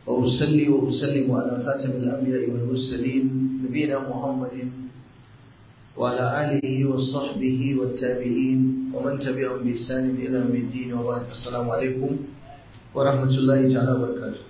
وأصلي وأسلم على خاتم الأنبياء والمرسلين نبينا محمد وعلى آله وصحبه والتابعين ومن تبعهم بإحسان إلى يوم الدين وبعد السلام عليكم ورحمة الله تعالى وبركاته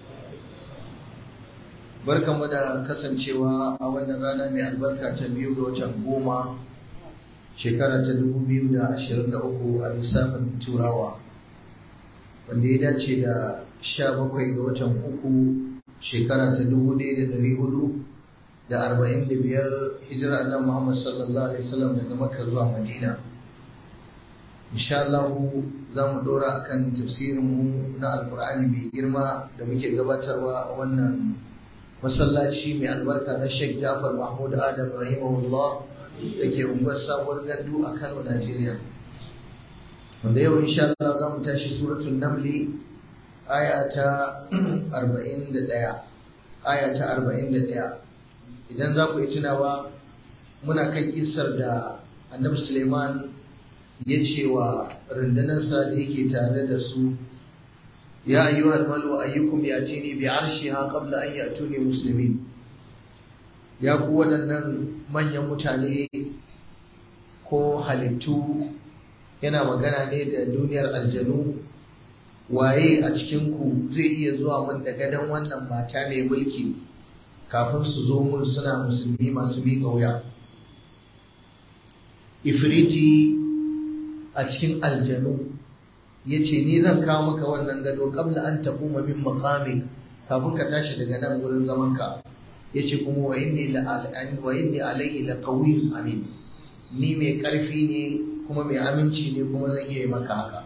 barkan mu da kasancewa a wannan rana mai albarka ta biyu ga watan goma shekara ta dubu biyu da ashirin da uku a lissafin turawa wanda ya dace da sha bakwai ga watan uku shekara ta dubu ɗaya da ɗari hudu da arba'in da biyar hijira annabi Muhammad sallallahu alaihi wasallam daga Makka zuwa Madina. Insha Allah za mu ɗora akan tafsirin mu na Alƙur'ani mai girma da muke gabatarwa a wannan masallaci mai albarka na Sheikh Jafar Mahmud Adam rahimahullah da ke unguwar sabuwar gandu a Kano, Najeriya. Wanda yau insha Allah za mu tashi suratul Namli aya ta 41 aya ta 41 idan za ku yi tunawa muna kan isar da annabi suleiman ya ce wa rundunarsa da yake tare da su ya ayyu almalu ayyukum ya tini bi arshiha qabla an yatuni muslimin ya ku waɗannan manyan mutane ko halittu yana magana ne da duniyar aljanu waye a cikinku zai iya zuwa min da gadon wannan mata mai mulki kafin su zo mun suna musulmi masu miƙa wuya ifriti a cikin aljanu ya ce ni zan kawo maka wannan gado kabla an taɓuma min makamik kafin ka tashi daga nan wurin zamanka ya ce kuma wa inni alaihi la qawiyyun amin ni mai ƙarfi ne kuma mai aminci ne kuma zan iya yi maka haka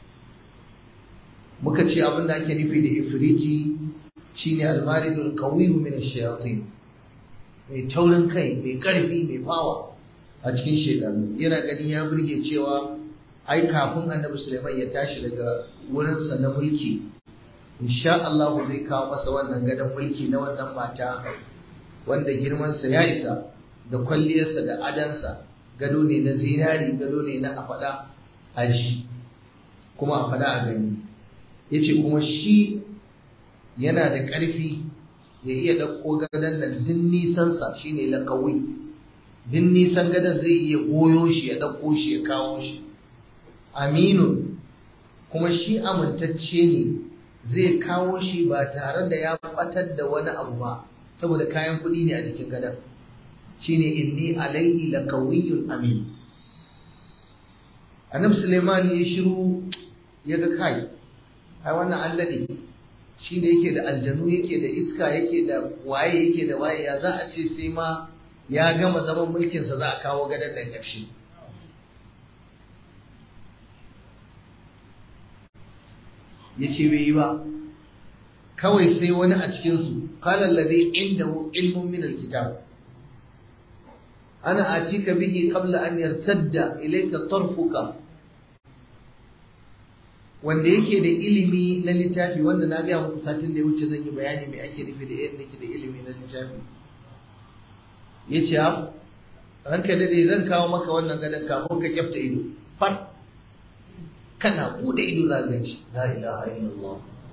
muka ce abin da ake nufi da ifriti shine almaridul qawiyyu min ash-shayatin mai taurin kai mai karfi mai fawa a cikin shekaru yana gani ya burge cewa ai kafin annabi Sulaiman ya tashi daga wurinsa na mulki insha Allah zai kawo masa wannan gadon mulki na wannan mata wanda girmansa ya isa da kwalliyarsa da adansa gado ne na zinari gado ne na a faɗa aji kuma a faɗa a gani yace kuma shi yana da ƙarfi ya iya ɗauko gadon nan din nisansa shi ne laƙawi din nisan gadon zai iya goyo shi ya ɗauko shi ya kawo shi aminu kuma shi amintacce ne zai kawo shi ba tare da ya fatar da wani abu ba saboda kayan kuɗi ne a jikin gadon shi ne inni alaihi laƙawiyyun amin annabi suleiman ya shiru ya ga kai ai wannan an daɗe shi da yake da aljanu yake da iska yake da waye yake da waye ya za a ce sai ma ya gama zaman mulkinsa za a kawo gadon da ƙarshe ya ce bai yi ba kawai sai wani a cikinsu kalan ladai inda ilmun min alkitab ana atika bihi qabla an yartadda ilayka tarfuka wanda yake da ilimi na littafi wanda na gaya muku satin da ya wuce zan yi bayani mai ake nufi da yadda yake da ilimi na littafi ya ce ranka dade zan kawo maka wannan gadon kafin ka kyafta ido fat kana bude ido za ka shi la ilaha illallah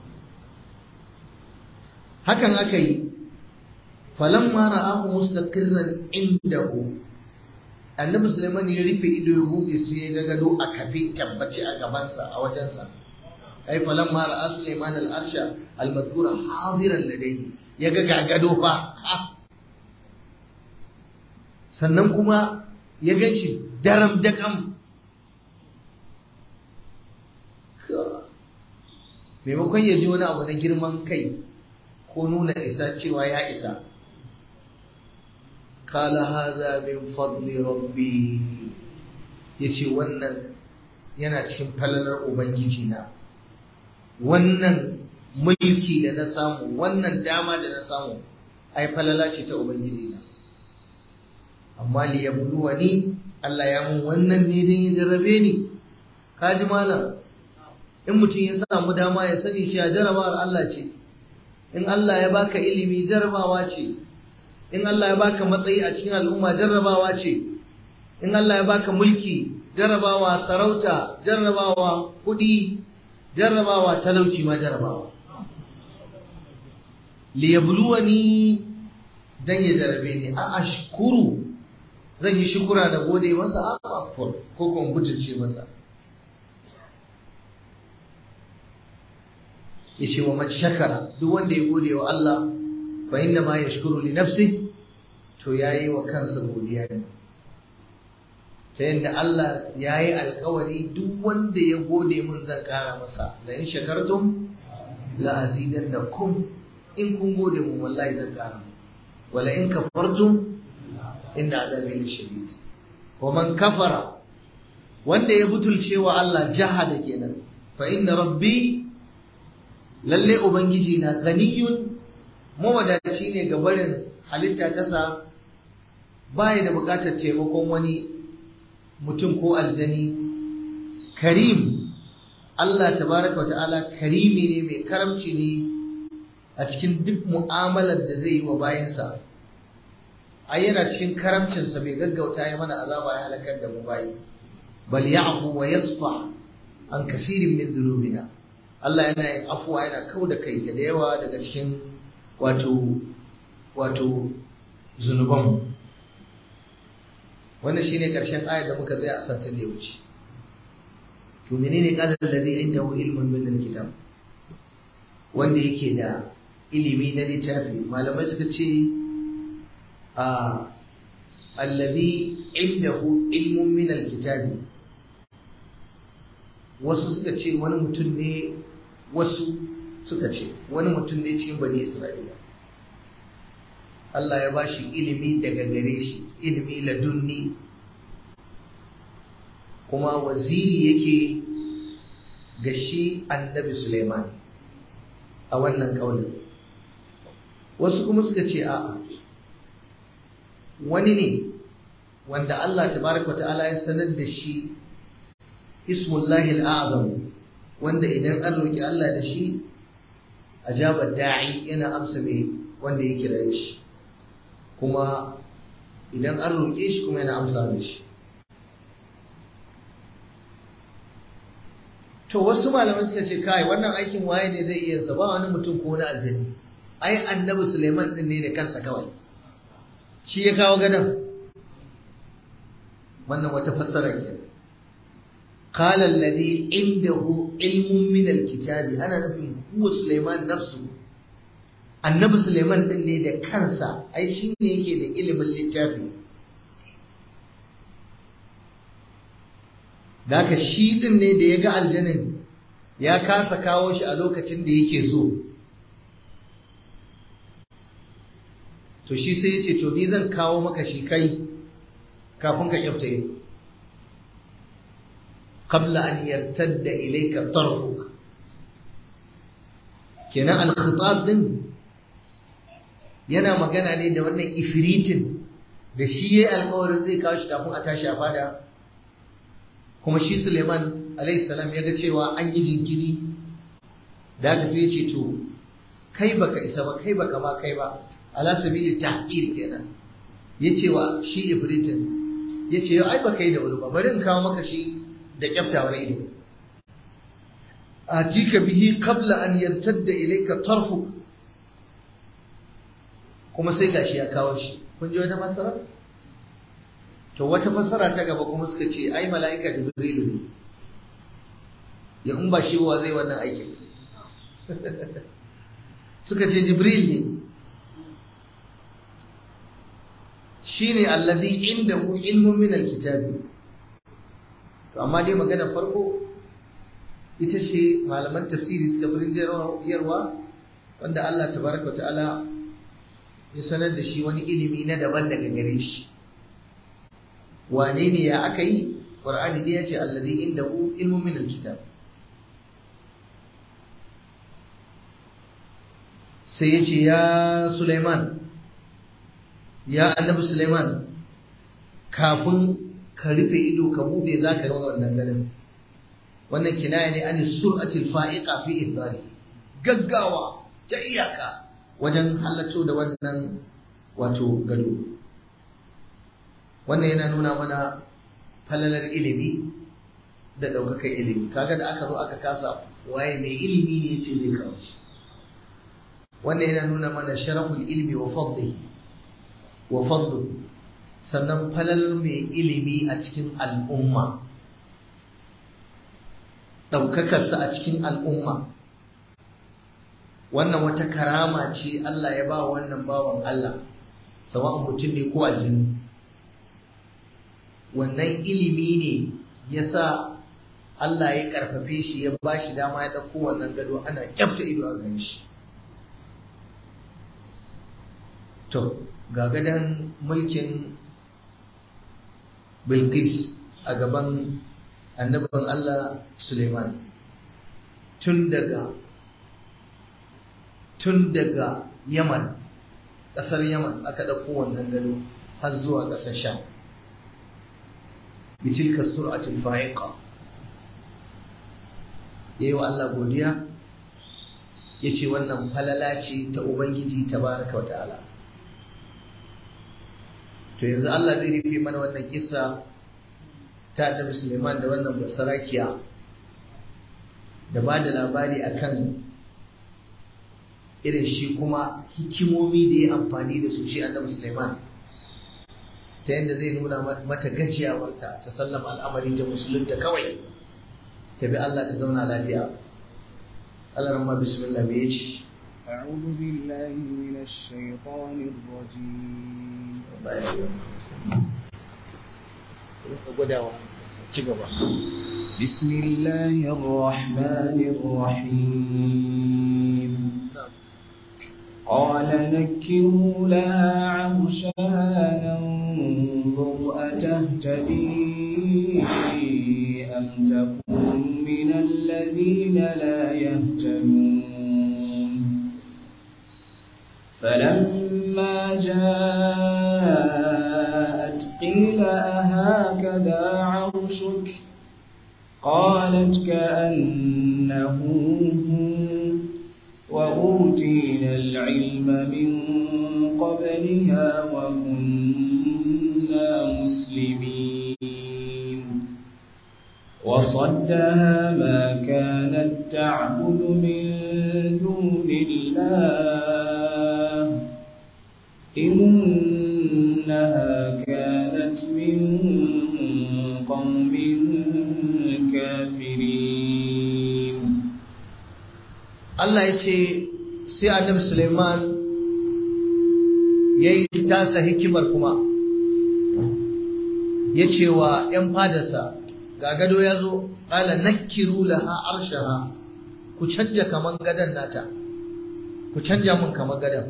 hakan aka yi falamma ra'ahu mustaqirran indahu annabi Sulaiman ya rufe ido ya buɗe sai ya ga gado a kafe tabbace a gabansa a wajensa ai falan ma ra'a Sulaiman al-arsha al-madhkura hadiran ladayhi ya ga ga gado fa sannan kuma ya ganshi daram dakam maimakon ya ji wani abu na girman kai ko nuna isa cewa ya isa kala haza min fadli rabbi yace wannan yana cikin falalar ubangiji na wannan mulki da na samu wannan dama da na samu ai falala ce ta ubangiji na amma li yabluwani Allah ya mun wannan ne dan ya jarrabe ni kaji malam in mutum ya samu dama ya sani shi a jarabawar Allah ce in Allah ya baka ilimi jarabawa ce in Allah ya baka matsayi a cikin al'umma jarrabawa ce in Allah ya baka mulki jarrabawa sarauta jarrabawa kuɗi jarrabawa talauci ma jarrabawa liyabluwani dan ya jarabe ni a ashkuru zan yi shukura da gode masa a akfur ko kuma butulce masa yace wa man shakara duk wanda ya gode wa Allah fa inna ma yashkuru li nafsi to yayi wa kansa godiya ne ta yadda Allah yayi alkawari duk wanda ya gode mun zan kara masa la in shakartum la azidannakum in kun gode mun wallahi zan kara wala in kafartum inna adabi lashadid wa man kafara wanda ya butulce wa Allah jahada kenan fa inna rabbi lalle ubangiji na ganiyun mawadaci ne ga barin halitta ta sa baya da bukatar taimakon wani mutum ko aljani karim Allah tabaraka wa ta'ala karimi ne mai karamci ne a cikin duk mu'amalar da zai yi wa bayansa ai yana cikin karamcinsa bai gaggauta ya mana azaba ya halakar da mu bayi bal ya'fu wa yasfa an kasirin min dhunubina Allah yana yin afuwa yana kau da kai da yawa daga cikin wato wato zunuban wannan shine karshen ayar da muka tsaya a satin da ya wuce to menene qala alladhi indahu ilmun min alkitab wanda yake da ilimi na littafi malamai suka ce a alladhi indahu ilmun min alkitab wasu suka ce wani mutum ne wasu suka ce wani mutum ne cikin bani isra'ila Allah ya bashi ilimi daga gare shi ilimi ladunni kuma waziri yake ga shi annabi Suleiman a wannan kaunin wasu kuma suka ce a'a wani ne wanda Allah tabaraka ta'ala ya sanar da shi ismullahi al'azam wanda idan an roki Allah da shi ajaba da'i yana amsa mai wanda ya kira shi kuma idan an roƙe shi kuma yana amsa da shi to wasu malamai suka ce kai wannan aikin waye ne zai iya ba wani mutum ko wani aljani ai annabi Suleiman din ne da kansa kawai shi ya kawo gadon wannan wata fassara ke قال الذي عنده علم من الكتاب ana nufin huwa Suleiman nafsu annabi Suleiman din ne da kansa ai shi ne yake da ilimin littafi da haka shi din ne da ya ga aljanin ya kasa kawo shi a lokacin da yake so to shi sai ya ce to ni zan kawo maka shi kai kafin ka kyauta yi qabla an yartadda ilayka tarfuk kenan al-khitab din yana magana ne da wannan ifritin da shi yayi alƙawarin zai kawo shi kafin a tashi a fada kuma shi Suleiman alayhi salam ya ga cewa an yi jinkiri da haka sai ya ce to kai baka isa ba kai baka ma kai ba ala sabili tahqir kenan yace wa shi ifritin yace ai baka yi da wuri ba bari in kawo maka shi da kyaftawar ido atika bihi qabla an yartadda ilayka tarfuk kuma sai gashi ya kawo shi kun ji wata fassara to wata fassara ta gaba kuma suka ce ai mala'ika jibrilu ne ya in ba shi wa zai wannan aikin suka ce jibril ne shine alladhi indahu ilmun min alkitabi to amma dai magana farko ita ce malaman tafsiri suka fi yarwa wanda Allah tabaraka ta'ala ya sanar da shi wani ilimi na daban daga gare shi wane ne ya aka yi qur'ani dai ya ce alladhi indahu ilmun min alkitab sai ya ce ya Sulaiman ya annabi Sulaiman kafin ka rufe ido ka bude za ka yi wannan ganin wannan kinaya ne an sur'atil fa'iqa fi ibari gaggawa ta iyaka wajen halatto da wannan wato gado wannan yana nuna mana falalar ilimi da ɗaukakan ilimi kaga da aka zo aka kasa waye mai ilimi ne ce zai kawo shi wannan yana nuna mana sharaful ilmi wa fadli wa fadlu sannan falal mai ilimi a cikin al'umma ɗaukakarsa a cikin al'umma wannan wata karama ce Allah ya ba wannan bawan Allah sawa'un mutum ne ko aljini wannan ilimi ne ya sa Allah ya karfafe shi ya ba shi dama ya ɗauko wannan gado ana kyafta ido a gan shi to ga gadon mulkin Bilqis a gaban annabin Allah Suleiman tun daga tun daga Yaman ƙasar Yaman aka ɗauko wannan gado har zuwa ƙasar Sham bitilka sur'atul fa'iqa yayi wa Allah godiya yace wannan falala ce ta ubangiji tabaraka wa ta'ala to yanzu Allah zai rufe mana wannan kissa ta Annabi Suleiman da wannan basarakiya da ba da labari akan irin shi kuma hikimomi da ya amfani da su shi Annabi Suleiman ta yadda zai nuna mata gajiyawarta ta sallama al'amari ta musulunta kawai ta bi Allah ta zauna lafiya Allah ramma bismillah me yace أعوذ بالله من الشيطان الرجيم بسم الله الرحمن الرحيم قال نكروا لها عرشها ننظر أتهتدي أم تكون من الذين لا يهتدون فلما جاءت قيل أهكذا عرشك قالت كأنه هو وأوتينا العلم من قبلها وكنا مسلمين وصدها ما كانت تعبد من دون الله إنها كانت من قوم كافرين Allah ya ce sai annabi Suleiman ya yi tasa hikimar kuma ya ce wa ‘yan fadarsa ga gado ya zo ƙala nakiru laha arshaha ku canja kaman gadon nata ku canja mun kaman gadon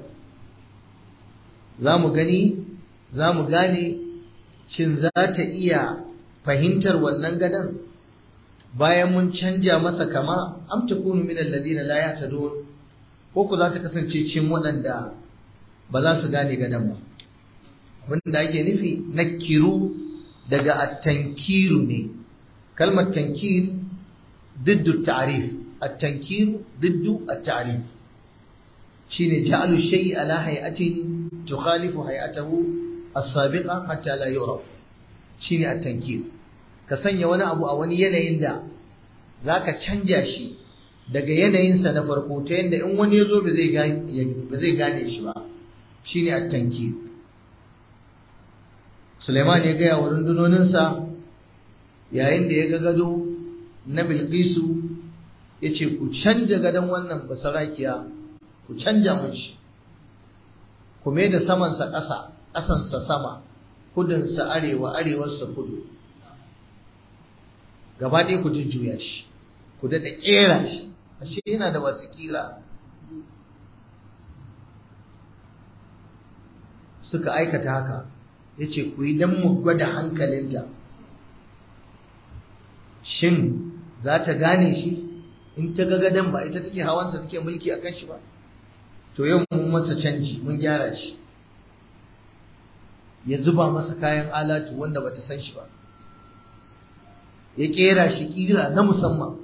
za mu gani za mu gane shin za ta iya fahimtar wannan gadon bayan mun canja masa kama am takunu min alladhina la yahtadun ko ku za ta kasance cikin waɗanda ba za su gane gadon ba abin da ake nufi nakiru daga at-tankiru ne kalmar tankir diddu ta'rif at-tankiru diddu at-ta'rif shine ja'alu shay'i ala hay'atin tukhalifu hay'atahu as-sabiqa hatta la yu'raf shine at-tankir ka sanya wani abu a wani yanayin da za ka canja shi daga yanayinsa na farko ta yadda in wani ya zo ba zai gane shi ba shi ne attanki suleiman ya gaya wa rundunoninsa yayin da ya ga gado na bilkisu ya ce ku canja gadon wannan basarakiya ku canja mun shi ku mai da samansa ƙasa ƙasansa sama kudinsa arewa arewarsa kudu gaba ɗaya ku jujjuya shi ku daɗa ƙera shi ashe yana da wasu ƙira suka aikata haka ya ce ku yi don mu gwada hankalinta shin za ta gane shi in ta ga gadon ba ita take hawansa take mulki a kan shi ba to yau mun masa canji mun gyara shi ya zuba masa kayan alatu wanda bata san shi ba ya kera shi kira na musamman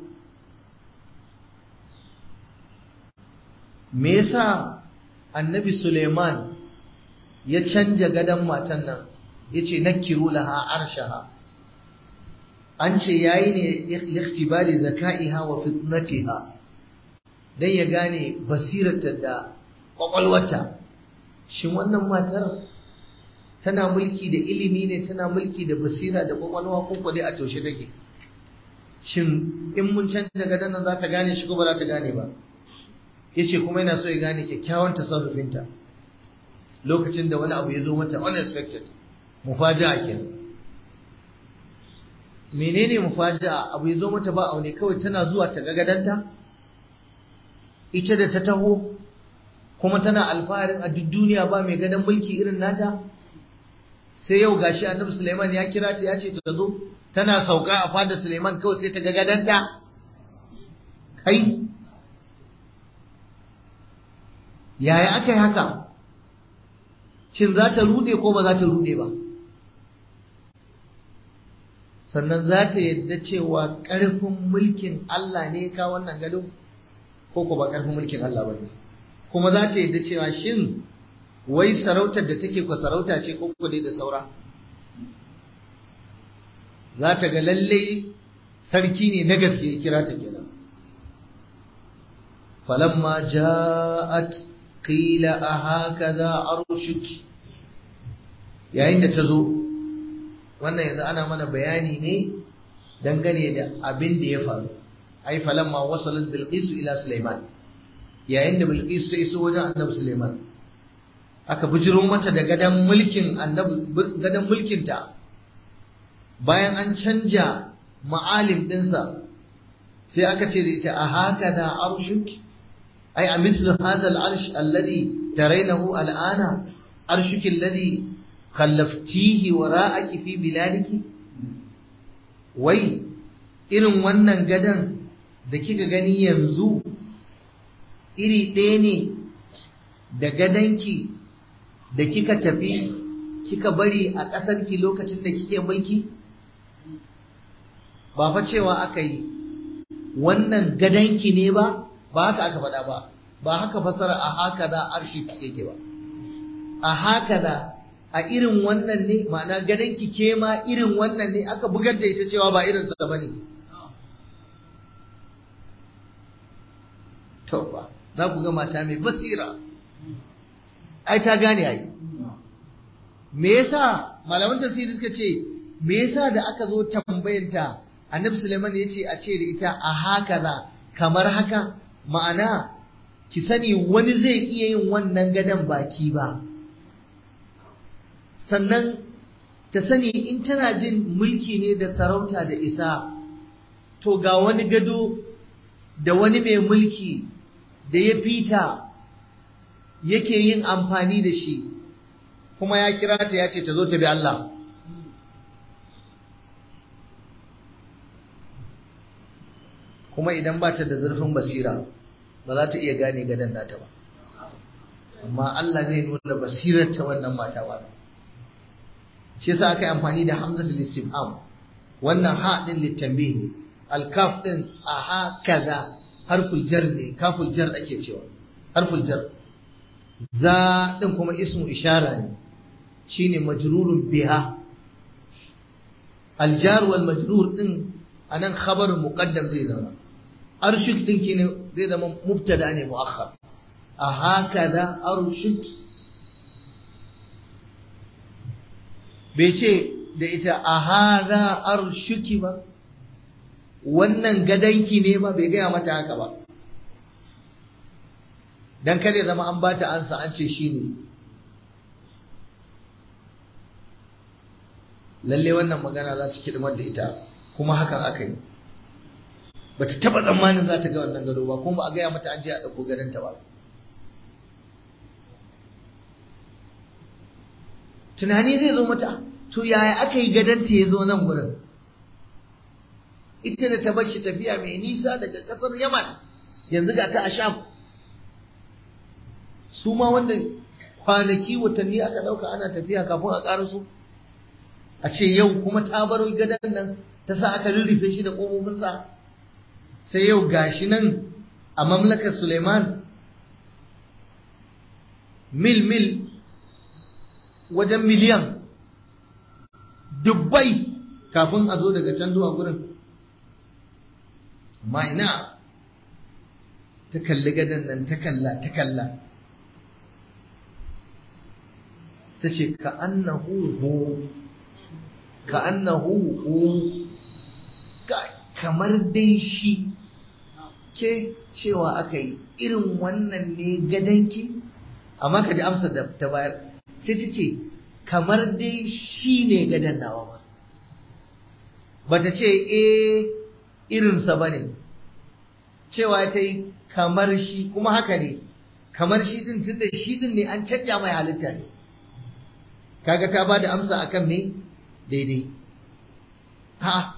me yasa annabi Suleiman ya canja gadon matan nan ya ce nakiru laha arshaha an ce yayi ne ikhtibari zaka'iha wa fitnatiha dan ya gane basirarta da kwakwalwarta shin wannan matar tana mulki da ilimi ne tana mulki da basira da kwakwalwa ko ko dai a taushe take shin in mun canza gadon nan za ta gane shi ko ba za ta gane ba yace kuma yana so ya gane kyakkyawan tasarrufinta lokacin da wani abu ya zo mata unexpected mufaja'a kenan menene mufaja'a abu ya zo mata ba aune kawai tana zuwa ta ga gadanta ita da ta taho kuma tana alfaharin a duk duniya ba mai gadon mulki irin nata sai yau gashi annabi Suleiman ya kira ta ya ce ta zo tana sauka a fadar Suleiman kawai sai ta ga gadanta kai yaya aka yi haka shin za ta rude ko ba za ta rude ba sannan za ta yadda cewa ƙarfin mulkin Allah ne ka wannan gado ko ko ba ƙarfin mulkin Allah ba ne kuma za ta yadda cewa shin wai sarautar da take kwa sarauta ce ko ko dai da saura za ta ga lalle sarki ne na gaske kira ta kenan falamma ja'at qila a hakaza arshuki yayin da ta zo wannan yanzu ana mana bayani ne dangane da abin da ya faru ai falamma wasalat bilqis ila sulaiman yayin da bilqis ta iso wajen annabi sulaiman aka bijiro mata da gadan mulkin annabi gadan mulkin ta bayan an canja ma'alim dinsa sai aka ce da ita a haka da arshuk ai a mislu hadha al-arsh alladhi tarainahu al'ana arshuki alladhi khallaftihi wara'aki fi biladiki wai irin wannan gadan da kika gani yanzu iri ɗaya ne da gadanki da kika tafi kika bari a ƙasarki lokacin da kike mulki ba fa cewa aka yi wannan gadanki ne ba ba haka aka faɗa ba ba haka fasara a haka za arshi yake ba a haka za a irin wannan ne ma'ana gadanki ke ma irin wannan ne aka bugar da ita cewa ba irinsa ba ne to ba za ku ga mata mai basira ai ta gane ai me yasa malaman tafsiri suka ce me yasa da aka zo tambayanta annabi Sulaiman ya ce a ce da ita a haka za kamar haka ma'ana ki sani wani zai iya yin wannan gadon baki ba sannan ta sani in tana jin mulki ne da sarauta da isa to ga wani gado da wani mai mulki da ya fita yake yin amfani da shi kuma ya kira ta ya ce ta zo ta bi Allah kuma idan ba ta da zurfin basira ba za ta iya gane gadon nata ba amma Allah zai nuna basirar ta wannan mata ba shi yasa aka yi amfani da hamzatul istifham wannan ha din litanbih ne alkaf din a ha kaza harful jar ne kaful jar ake cewa harful jar za din kuma ismu ishara ne shine majrurun biha aljar wal majrur din anan khabar muqaddam zai zama arshik din kine zai zama mubtada ne muakhar a hakaza arshik bai ce da ita a haza arshuki ba wannan gadanki ne ba bai gaya mata haka ba dan kada zama an bata ansa an ce shi ne lalle wannan magana za ta kidmar da ita kuma hakan aka yi ba ta taba tsammanin za ta ga wannan gado ba kuma ba a gaya mata an je a ɗauko gadonta ba tunani zai zo mata to yaya aka yi gadonta ya zo nan gurin ita da ta bashi tafiya mai nisa daga ƙasar yaman yanzu ga ta a sham su ma wanda kwanaki watanni aka ɗauka ana tafiya kafin a ƙarasu a ce yau kuma ta baro gadon nan ta sa aka rurrufe shi da ƙofofinsa sai yau gashi nan a mamlakar suleiman mil mil wajen miliyan dubbai kafin a zo daga can zuwa gurin amma ina ta kalli gadon nan ta kalla ta kalla ta ce ka annahu hu ka annahu hu kamar dai shi ke cewa aka yi irin wannan ne gadanki amma ka ji amsa da ta bayar sai ta ce kamar dai shi ne gadan nawa ba ba ta ce eh irinsa ba ne cewa ta yi kamar shi kuma haka ne kamar shi din tunda shi din ne an canja mai halitta ne kaga ta ba da amsa akan me daidai ha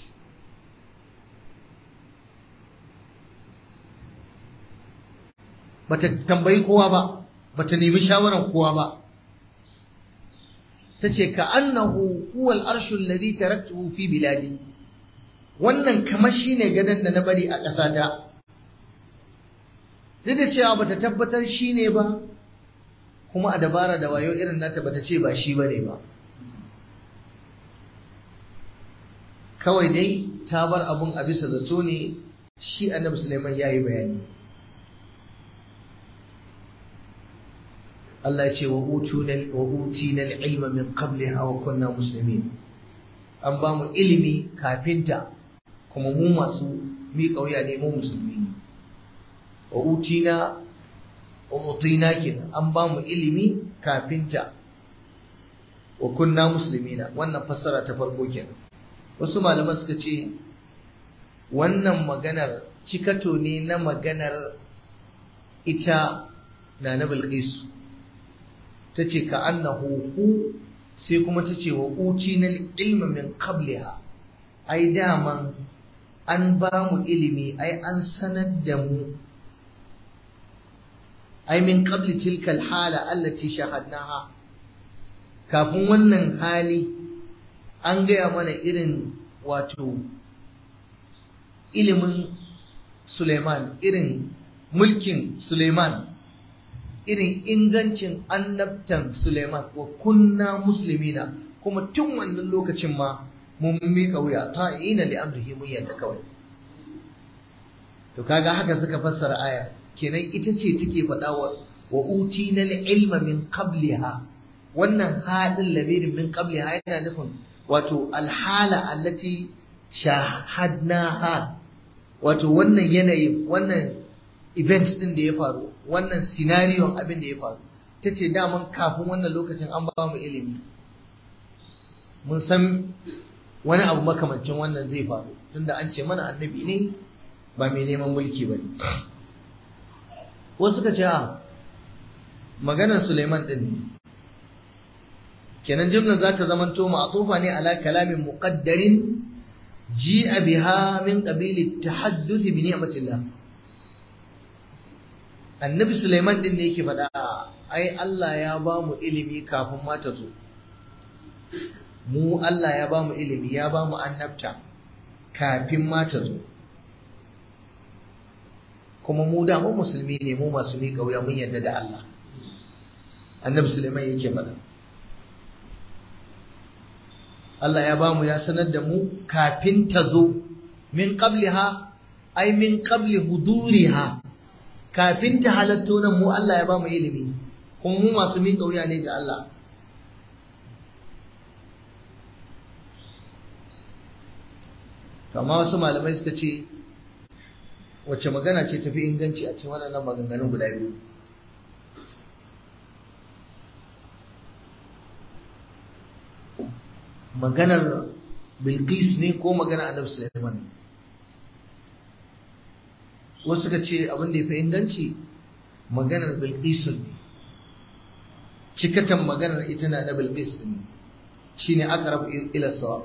bata tambayi kowa ba bata nemi shawaran kowa ba tace ka annahu huwa al-arshu alladhi taraktuhu fi biladi wannan kamar shine gadan da na bari a ƙasata duk da cewa bata tabbatar shine ba kuma a dabara da wayo irin nata bata ce ba shi bane ba kawai dai ta bar abun a bisa zato ne shi annabi Sulaiman yayi bayani Allah ya ce wa utina wa utina al-ilma min qabliha wa kunna muslimin an ba mu ilimi kafinta kuma mu masu mi kauya ne mu musulmi ne wa utina wa utina kenan an ba mu ilimi kafinta wa kunna muslimina wannan fassara ta farko kenan wasu malaman suka ce wannan maganar cikato ne na maganar ita na na bilqisu ta ce ka annahu hu sai kuma ta ce wa uci na ilma min qabliha ai daman an ba mu ilimi ai an sanar da mu ai min qabli tilkal hala allati shahadnaha kafin wannan hali an gaya mana irin wato ilimin Suleiman irin mulkin Suleiman irin ingancin annabtan Suleiman wa kunna muslimina kuma tun wannan lokacin ma mun miƙa wuya ta ina li amrihi mun yadda kawai to kaga haka suka fassara aya kenan ita ce take faɗa wa wa utina ilma min qabliha wannan hadin labirin min qabliha yana nufin wato alhala allati shahadnaha wato wannan yanayi wannan events din da ya faru wannan scenario abin da ya faru ta ce daman kafin wannan lokacin an ba mu ilimi mun san wani abu makamancin wannan zai faru tunda an ce mana annabi ne ba mai neman mulki ba ne wasu suka ce a maganar suleiman din ne kenan jumlar za ta zamanto ma'atufa ne ala kalamin muqaddarin ji'a biha min qabili tahadduth bi ni'matillah annabi Sulaiman din ne yake faɗa ai Allah ya ba mu ilimi kafin ma ta zo mu Allah ya ba mu ilimi ya ba mu annabta kafin ma ta zo kuma mu da mu musulmi ne mu masu miƙa wuya mun yarda da Allah annabi Sulaiman yake faɗa Allah ya bamu ya sanar da mu kafin ta zo min qabliha ai min qabli huduriha kafin ta halatto nan mu Allah ya bamu ilimi kuma mu masu miƙa wuya ne ga Allah amma wasu malamai suka ce wacce magana ce tafi inganci a cikin waɗannan maganganun guda biyu maganar bilqis ne ko maganar annabi sulaiman wasu suka ce abin da ya fi inganci maganar bilqis ne cikatan maganar ita na na bilqis ne shine aqrab ila sawab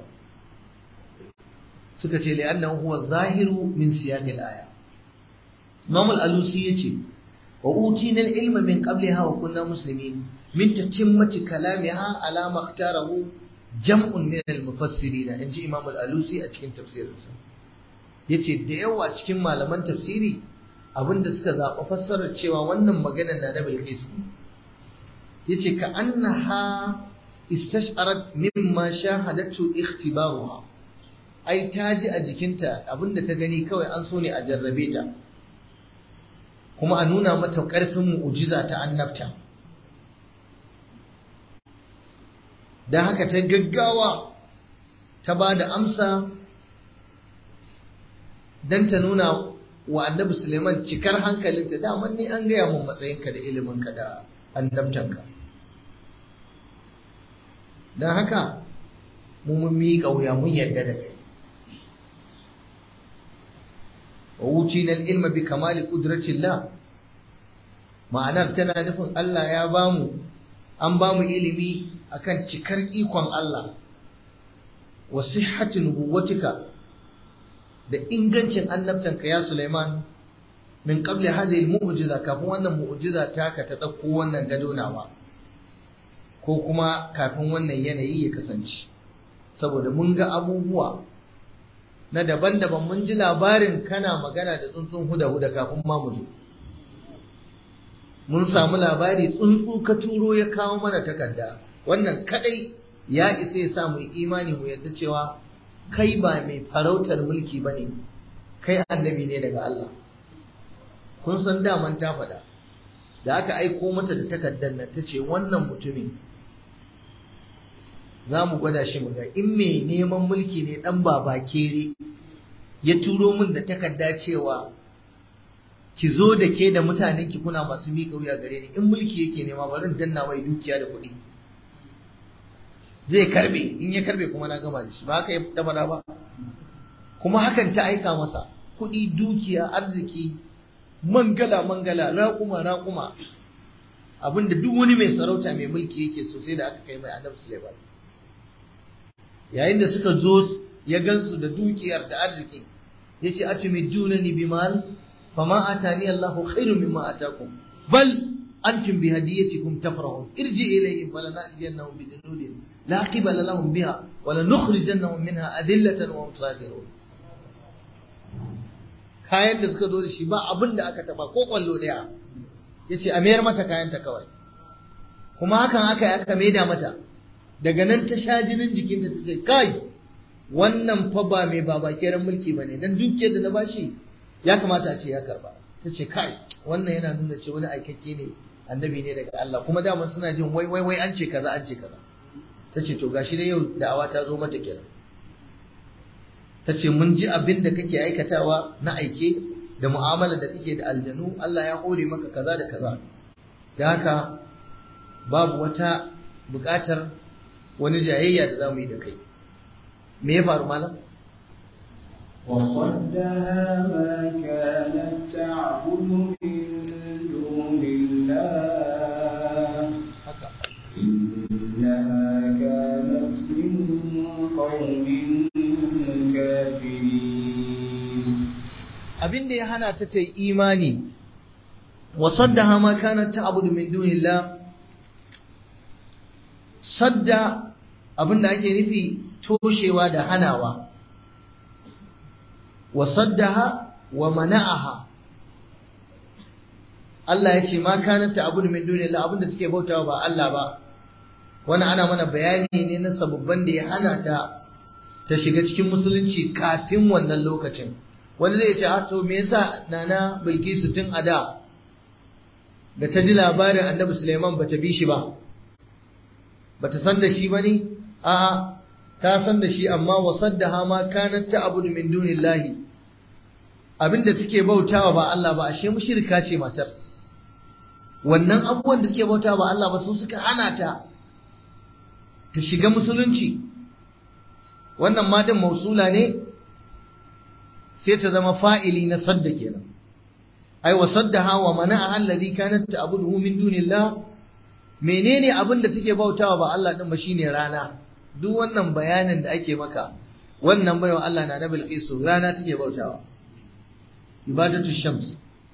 suka ce li'annahu huwa zahiru min siyaq al-aya Imam al-Alusi yace wa utina al-ilma min qabliha wa kunna muslimin min tatimmati kalamiha ala ma ikhtarahu jam'un min al-mufassirin inji Imam al-Alusi a cikin tafsirinsa yace da yawa cikin malaman tafsiri abinda suka zaɓa fassarar cewa wannan magana na da Bilqis yace ka annaha istash'arat mimma shahadatu ikhtibaruha ai ta ji a jikinta abinda ta gani kawai an so ne a jarrabe ta kuma a nuna mata ƙarfin mu'ujiza ta annabta don haka ta gaggawa ta ba da amsa don ta nuna wa annabi Suleiman cikar hankalinta daman ni an gaya mun matsayinka da iliminka da annabtanka don haka mu mun miƙa wuya mun yarda da kai wa wucina ilma bi kamali qudratillah ma'anar tana nufin Allah ya bamu an bamu ilimi akan cikar ikon Allah wa sihhati nubuwatika da ingancin annabtanka ya Sulaiman min qabli hadhihi almu'jiza kafin wannan mu'jiza taka ta dauko wannan gado nawa ko kuma kafin wannan yanayi ya kasance saboda mun ga abubuwa na daban-daban mun ji labarin kana magana da tsuntsun huda-huda kafin ma mu zo mun samu labari tsuntsu ka turo ya kawo mana takarda wannan kadai ya isa ya sa mu imani mu yadda cewa kai ba mai farautar mulki bane kai annabi ne daga Allah kun san daman ta faɗa da aka aiko mata da takardar nan ta ce wannan mutumin za mu gwada shi mu ga in mai neman mulki ne dan baba kere ya turo min da takarda cewa ki zo da ke da mutanen ki kuna masu miƙa wuya gare ni in mulki yake nema bari danna mai dukiya da kuɗi zai karbe in ya karbe kuma na gama da shi ba haka ya dabara ba kuma hakan ta aika masa kuɗi dukiya arziki mangala mangala raƙuma raƙuma abinda duk wani mai sarauta mai mulki yake so sai da aka kai mai annabi Sulaiman yayin da suka zo ya gansu da dukiyar da arziki yace atumidunani bimal fama atani Allahu khairu mimma atakum bal antum bi hadiyatikum tafrahun irji ilayhim falanatiyannahum bi junudin la qibala lahum biha wa lanukhrijannahum minha adillatan wa hum saghirun kayan da suka zo da shi ba abin da aka taba ko kwallo daya yace a mayar mata kayanta kawai kuma hakan aka aka maida mata daga nan ta sha jinin jikinta ta ce kai wannan fa ba mai babakeren mulki ba ne don dukiyar da na bashi ya kamata a ce ya karba ta ce kai wannan yana nuna ce wani aikakke ne annabi ne daga Allah kuma daman suna jin wai wai wai an ce kaza an ce kaza ta ce to gashi dai yau da'awa ta zo mata kenan ta ce mun ji abin da kake aikatawa na aike da mu'amala da kake da aljanu Allah ya hore maka kaza da kaza da haka babu wata buƙatar wani jayayya da za mu yi da kai me ya faru malam وصدها ما كانت تعبد من دون الله haka إنها كانت من قوم كافرين abin da ya hana ta ta yi imani wa saddaha ma kanat ta'budu min dunillah sadda abin da ake nufi toshewa da hanawa wa saddaha wa mana'aha Allah ya ce ma kanat ta'budu min dunillah abin da take bautawa ba Allah ba wannan ana mana bayani ne na sababban da ya hana ta ta shiga cikin musulunci kafin wannan lokacin wani zai ce a to me yasa nana bilkisu tun a da da ta ji labarin annabi suleiman ba ta bi shi ba ba ta san da shi ba ne a'a ta san da shi amma wasaddaha ma kanat ta'budu min dunillahi abinda take bautawa ba Allah ba ashe mushrika ce matar wannan abubuwan da suke bautawa ba Allah ba su suka hana ta ta shiga musulunci wannan ma din mausula ne sai ta zama fa'ili na sadda kenan ai wa saddaha wa mana'a alladhi kanat ta'buduhu min dunillah menene abin da take bautawa ba Allah din ba shine rana duk wannan bayanin da ake maka wannan bayan Allah na da bilqisu rana take bautawa ibadatu shams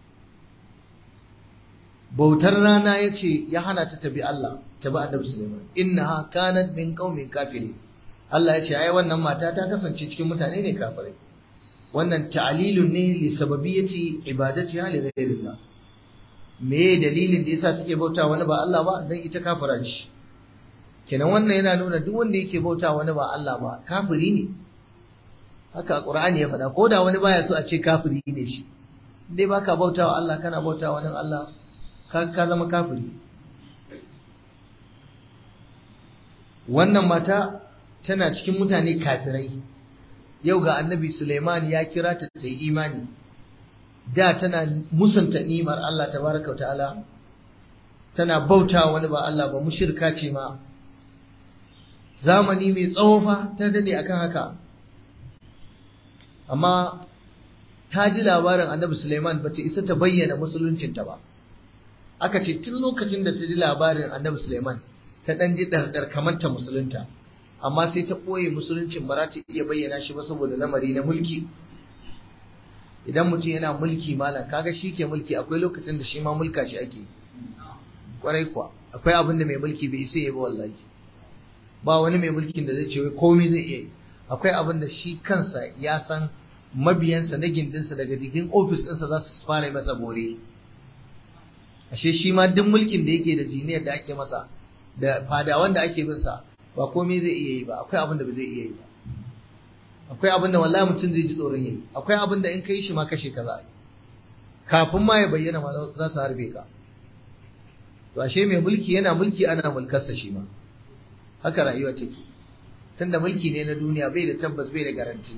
bautar rana yace ya hana ta tabi Allah tabi annabi Sulaiman innaha kanat min qaumin kafirin Allah yace ai wannan mata ta kasance cikin mutane ne kafirai wannan ta'lilun ne li sababiyyati ibadatiha li ghayrillah me dalilin da yasa take bauta wani ba Allah ba dan ita kafira ce kenan wannan yana nuna duk wanda yake bauta wani ba Allah ba kafiri ne haka Qur'ani ya faɗa ko da wani baya so a ce kafiri ne shi dai baka bauta wa Allah kana bauta wa wani Allah ka ka zama kafiri wannan mata tana cikin mutane kafirai yau ga annabi Suleiman ya kira ta ta yi imani da tana musanta ni'imar Allah tabaraka wa ta'ala tana bauta wani ba Allah ba mushirka ce ma zamani mai tsawo fa ta dade akan haka amma ta ji labarin annabi Suleiman ba ta isa ta bayyana musuluncinta ba aka ce tun lokacin da ta ji labarin annabi Suleiman ta ɗan ji ɗarɗar kamar ta musulunta amma sai ta ɓoye musuluncin ba za ta iya bayyana shi ba saboda lamari na mulki idan mutum yana mulki malam kaga shi ke mulki akwai lokacin da shi ma mulka shi ake kwarai kuwa akwai abin da mai mulki bai isa ya ba wallahi ba wani mai mulkin da zai ce wai komai zai iya yi akwai abin da shi kansa ya san mabiyansa na gindinsa daga jikin ofis ɗinsa za su fara masa bore ashe shi ma duk mulkin da yake da jiniyar da ake masa da fadawan da ake bin sa ba komai zai iya yi ba akwai abin da ba zai iya yi ba akwai abin da wallahi mutum zai ji tsoron yayi akwai abin da in kai shi ma kashe ka za kafin ma ya bayyana ma za su harbe ka to ashe mai mulki yana mulki ana mulkarsa shi ma haka rayuwa take tunda mulki ne na duniya bai da tabbas bai da garanti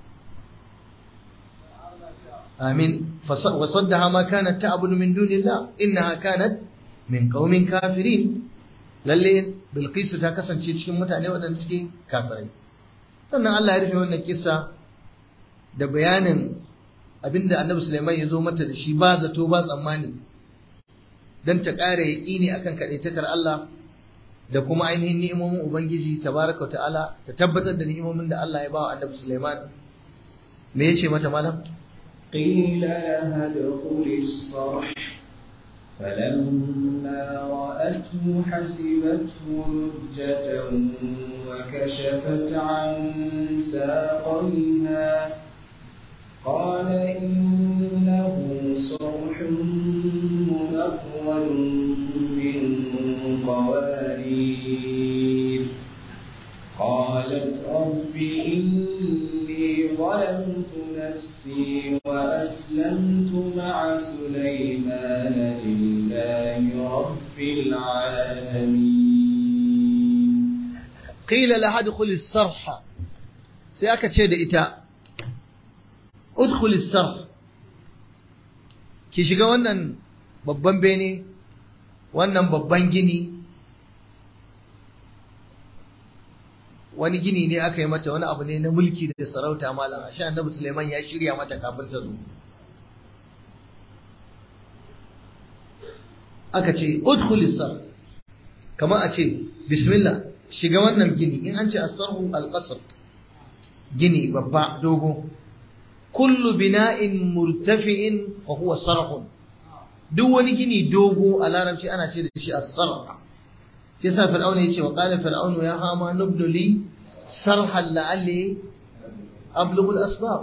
amin wasaddaha ma kanat ta'budu min dunillah innaha kanat min qaumin kafirin lalle bilqisu ta kasance cikin mutane waɗanda suke kafirai sannan Allah ya rufe wannan kissa da bayanin abinda Annabi Sulaiman ya zo mata da shi ba zato ba tsammani dan ta ƙara yaƙini akan kaɗaitakar Allah da kuma ainihin ni'imomin Ubangiji tabaraka wa ta'ala ta tabbatar da ni'imomin da Allah ya ba wa Annabi Sulaiman me yace mata malam قيل لها ادخل الصرح فلما رأته حسبته لجة وكشفت عن ساقيها قال إنه صرح منقر من قوارير قالت رب إني ظلمت نفسي وأسلمت مع سليمان لله رب العالمين قيل لها ادخل الصرح sai aka ce da ita udkhul sarh ki shiga wannan babban bene wannan babban gini wani gini ne aka yi mata wani abu ne na mulki da sarauta malam ashe annabi Suleiman ya shirya mata kafin ta zo aka ce udkhul sarh kamar a ce bismillah shiga wannan gini in an ce as-sarhu al-qasr gini babba dogo kullu bina'in murtafi'in fa huwa sarhun duk wani gini dogo a larabci ana ce da shi as-sarh shi yasa fir'auna yace wa qala fir'aunu ya hama nubnu li sarhan la'alli ablughu al-asbab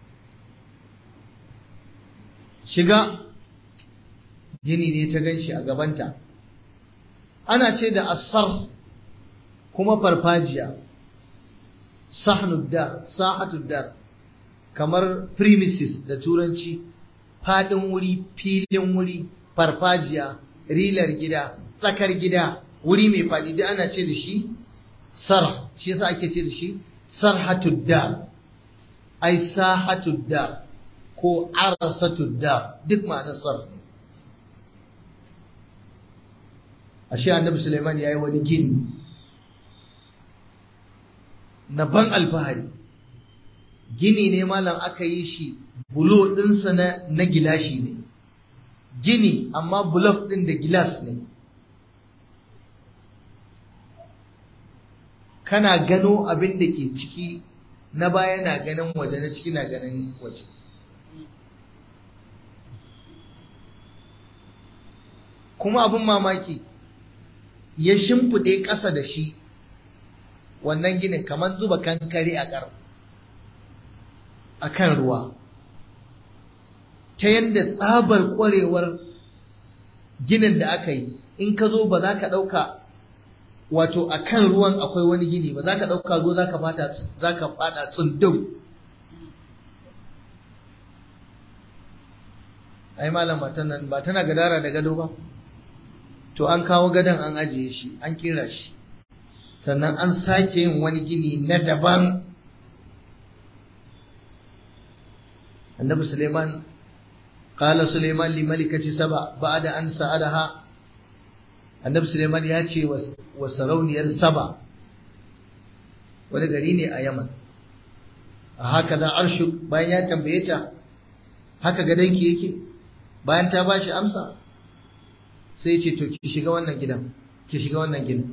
shiga gini ne ta ganshi a gabanta ana ce da as-sarh kuma farfajiya sahnud dar sahatud dar kamar premises da turanci fadin wuri filin wuri farfajiya rilar gida tsakar gida wuri mai fadi duk ana ce da shi sarh shi yasa ake ce da shi sarhatud dar ai sahatud dar ko arasatud dar duk ma'anar sarh ne ashe annabi Sulaiman yayi wani gini na ban alfahari gini ne malam aka yi shi bulo ɗinsa na, na gilashi ne gini amma bulok ɗin da gilas ne kana gano abin da ke ciki na baya na ganin waje na ciki na ganin waje kuma abin mamaki ya shimfiɗe ƙasa da shi wannan ginin kamar zuba kankare a ƙar a kan ruwa ta yadda tsabar ƙwarewar ginin da aka yi in ka zo ba za ka ɗauka wato a kan ruwan akwai wani gini ba za ka ɗauka ruwa za ka fada tsundum ai malam matan nan ba tana gadara da gado ba to an kawo gadon an ajiye shi an kira shi sannan an sake yin wani gini na daban annabi suleiman qala suleiman li malikati saba ba'da an sa'alaha annabi suleiman ya ce wa sarauniyar saba wani gari ne a yaman a haka da arshu bayan ya tambaye ta haka gadonki yake bayan ta bashi amsa sai ce to ki shiga wannan gidan ki shiga wannan gidan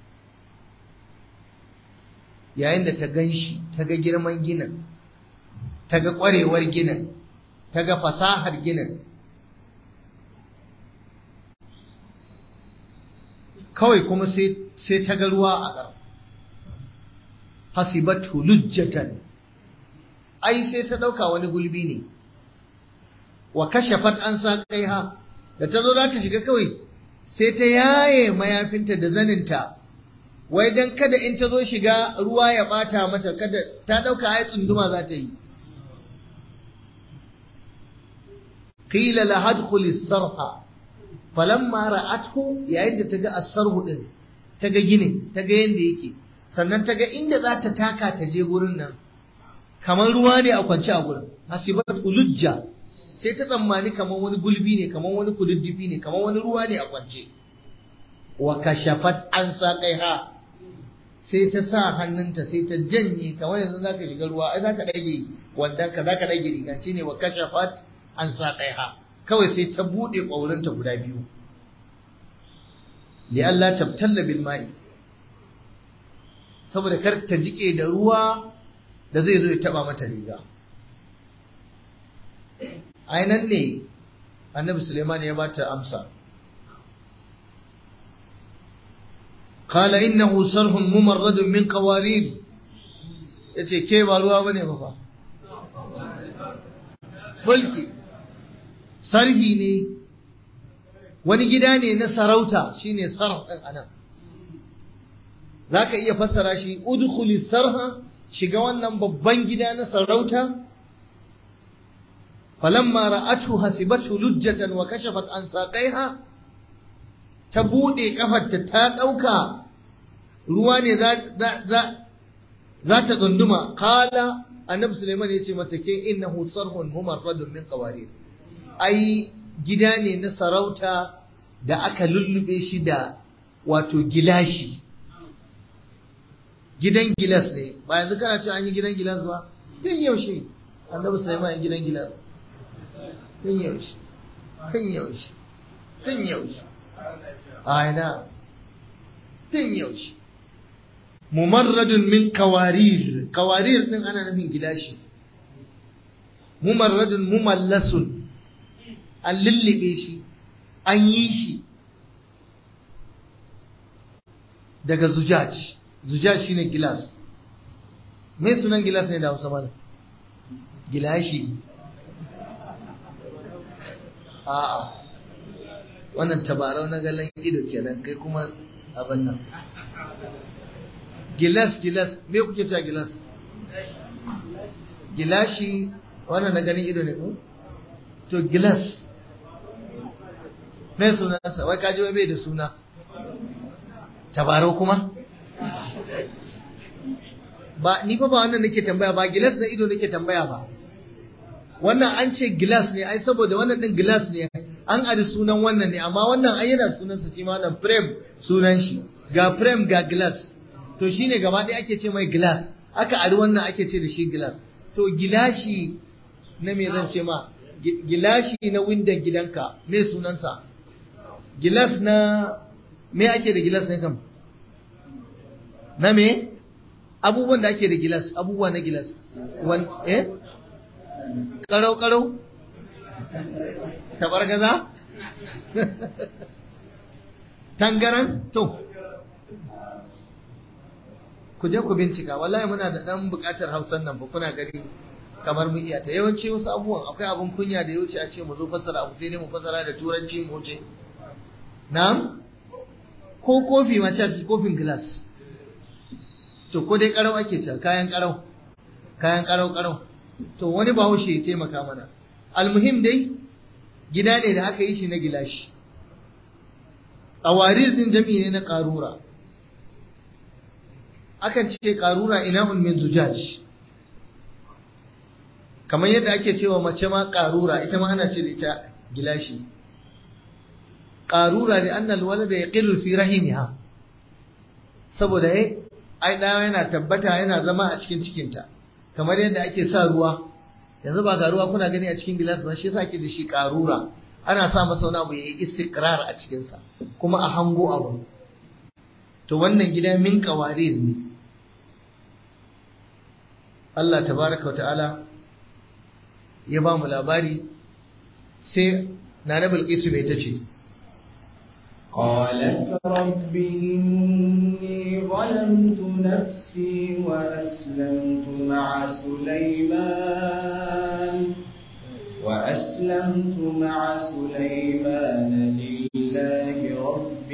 yayin da ta gan shi ta ga girman ginin ta ga ƙwarewar ginin ta ga fasahar ginin kawai kuma sai ta ga ruwa a ƙar hasibatu lujjatan ai sai ta ɗauka wani gulbi ne wa kashafat an sa ha da ta zo za ta shiga kawai sai ta yaye mayafinta da zaninta wai dan kada in ta zo shiga ruwa ya bata mata kada ta dauka ai tsunduma za ta yi qila la hadkhul as-sarha falamma ra'athu yayin da ta ga as-sarhu din ta ga ginin ta ga yanda yake sannan ta ga inda za ta taka ta je gurin nan kamar ruwa ne a kwance a gurin hasibat ulujja sai ta tsammani kamar wani gulbi ne kamar wani kududdufi ne kamar wani ruwa ne a kwance wa kashafat an ha sai ta sa hannunta sai ta janye kamar yanzu za ka shiga ruwa ai za ka ɗage wandan ka za ka ɗage riganci ne wa kashafat an ha kawai sai ta buɗe ƙwaurinta guda biyu li Allah tabtalla bil ma'i saboda kar ta jike da ruwa da zai zo ya taba mata riga ainan ne annabi Suleiman ya bata amsa qala innahu sarhun mumarradun min qawarir yace ke ba ruwa bane ba fa mulki sarhi ne wani gida ne na sarauta shine sarh din anan zaka iya fassara shi udkhuli sarha shiga wannan babban gida na sarauta falamma ra'athu hasibatu lujjatan wa kashafat an saqaiha ta bude kafarta ta dauka ruwa ne za za za ta tsunduma qala annabi Sulaiman yace mata ke innahu sarhun mumarradun min qawarir ai gida ne na sarauta da aka lullube shi da wato gilashi gidan gilas ne ba yanzu kana cewa an yi gidan gilas ba tun yaushe annabi Sulaiman ya gidan gilas tun yaushe tun yaushe tun yaushe a ina tun yaushe mumarradun min kawarir kawarir din ana nufin gilashi mumarradun mumallasun an lullube shi an yi shi daga zujaj zujaj shine gilas me sunan gilas ne da Hausa malam gilashi a'a wannan tabarau na galan ido kenan kai kuma abin nan gilas gilas me kuke cewa gilas gilashi wannan na ganin ido ne ko to gilas me sunansa wai kaji wai bai da suna tabarau kuma ba ni fa ba wannan nake tambaya ba gilas na ido nake tambaya ba wannan an ce gilas ne ai saboda wannan din gilas ne an ari sunan wannan ne amma wannan ai yana sunan sa shi ma wannan frame sunan shi ga frame ga glass to shine gaba ɗaya ake ce mai glass aka ari wannan ake ce da shi glass to gilashi na me zan ce ma gilashi na windon gidanka me sunansa gilas na me ake da gilas ne kam na me abubuwan da ake da gilas abubuwa na gilas wan eh karau karau tabargaza tangaran to ku je ku bincika wallahi muna da dan bukatar hausan nan ba kuna gani kamar mu iya ta yawanci wasu abubuwan akwai abun kunya da ya wuce a ce mu zo fassara abu sai ne mu fassara da turanci mu wuce na'am ko kofi ma ce kofin glass to ko dai karau ake cewa kayan karau kayan karau karau to wani bahaushe ya taimaka mana almuhim dai gida ne da aka yi shi na gilashi ƙawarir din jami'i ne na ƙarura akan ce ƙarura ina'un min zujaj kamar yadda ake cewa mace ma ƙarura ita ma ana ce da ita gilashi ƙarura da annal walada ya ƙirru fi rahimiha saboda ai ɗaya yana tabbata yana zama a cikin cikinta kamar yadda ake sa ruwa yanzu ba ga ruwa kuna gani a cikin gilas ba shi yasa ake da shi ƙarura ana sa masa wani abu ya yi istiqrar a cikinsa kuma a hango abu to wannan gida min qawarir ne Allah tabaraka wa ta'ala ya ba mu labari sai nana bilqisu bai ta ce قالت رب إني ظلمت نفسي وأسلمت مع سليمان وأسلمت مع سليمان لله رب